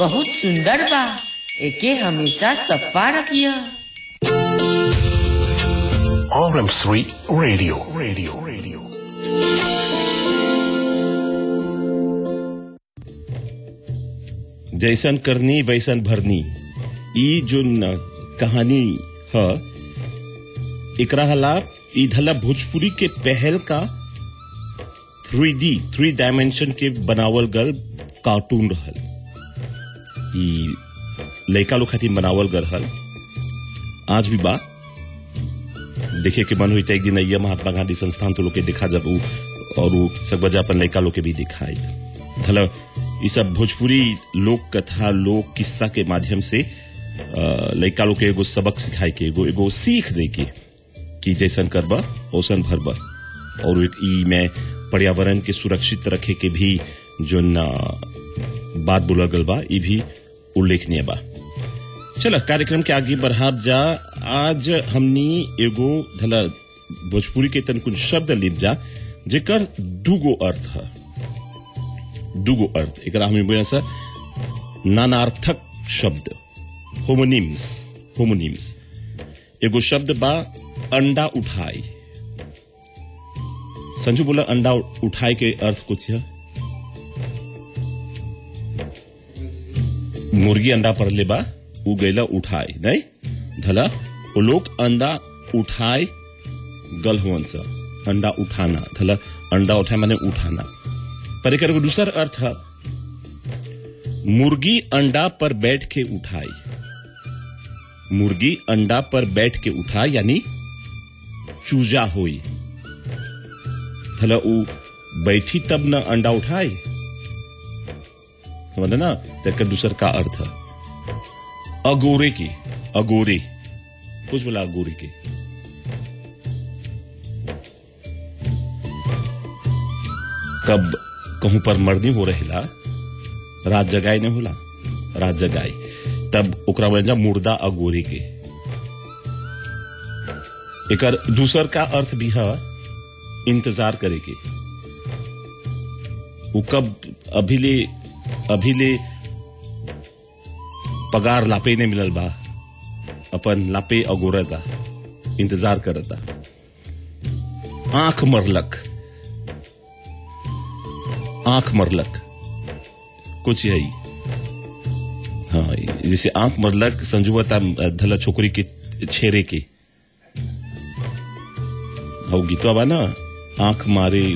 बहुत सुंदर बा एके हमेशा सप्पा रखिया RM3 Radio. Radio. Radio. जैसन करनी वैसन भरनी ई जो न कहानी ह एकरा हला ई धला भोजपुरी के पहल का थ्री डी थ्री डायमेंशन के बनावल गल कार्टून रहल ई लड़का लोग खातिर बनावल गल हल आज भी बा देखे के मन हुई एक दिन अइया महात्मा गांधी संस्थान तो लोग के देखा जब उ और उ सब बजा अपन लड़का लोग के भी दिखाई धला ई सब भोजपुरी लोक कथा लोक किस्सा के माध्यम से अ, लड़का लोग के एगो सबक सिखाए के एगो एगो सीख दे के कि जैसन करबा ओसन भरबा और एक ई में पर्यावरण के सुरक्षित रखे के भी जो न बात बोलल गल बा ई भी उल्लेखनीय बा चल कार्यक्रम के आगे बढ़ाब जा आज हमनी एगो धला भोजपुरी के तन कुछ शब्द लिप जा जेकर दूगो अर्थ है दूगो अर्थ एकरा हमें बोला सा नानार्थक शब्द होमोनिम्स होमोनिम्स एगो शब्द बा अंडा उठाई संजू बोला अंडा उठाई के अर्थ कुछ है मुर्गी अंडा पर ले बा उ गैला उठाई नहीं धला वो लोग अंडा उठाए गल हुवन सा अंडा उठाना धला अंडा उठाए माने उठाना पर एक दूसर अर्थ है मुर्गी अंडा पर बैठ के उठाई मुर्गी अंडा पर बैठ के उठाई यानी चूजा होई धला उ बैठी तब न अंडा उठाई समझ ना तेकर दूसर का अर्थ है अगोरे की अगोरे कुछ बोला अगोरे के कब कहूं पर मर्दी हो रहेला रात जगाए नहीं होला रात जगाए तब ओकरा वजह मुर्दा अगोरे के एकर दूसर का अर्थ भी है इंतजार करे के वो कब अभी ले अभी ले पगार लापे ने मिलल बा अपन लापे अगोरता इंतजार करता आंख मरलक आंख मरलक कुछ यही हाँ जैसे आंख मरलक संजुवता धला छोकरी के छेरे के हौ गीतवा बा ना आंख मारे